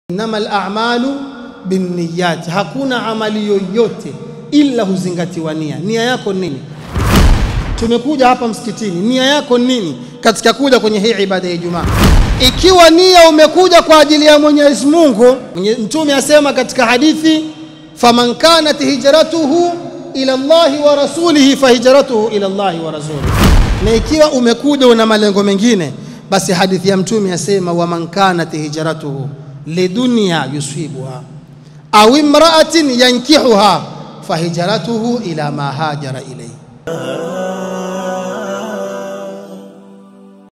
innamal a'malu binniyat, hakuna amali yoyote ila huzingatiwa nia. Nia yako nini? Tumekuja hapa msikitini, nia yako nini katika kuja kwenye hii ibada ya Ijumaa? Ikiwa nia umekuja kwa ajili ya Mwenyezi Mungu, Mtume asema katika hadithi, faman kanat hijratuhu ila Allahi wa rasulihi fahijratuhu ila Allahi wa rasulihi. Na ikiwa umekuja una malengo mengine, basi hadithi ya Mtume asema, waman kanat hijratuhu lidunya yusibuha au imraatin yankihuha fahijratuhu ila ma hajara ilayhi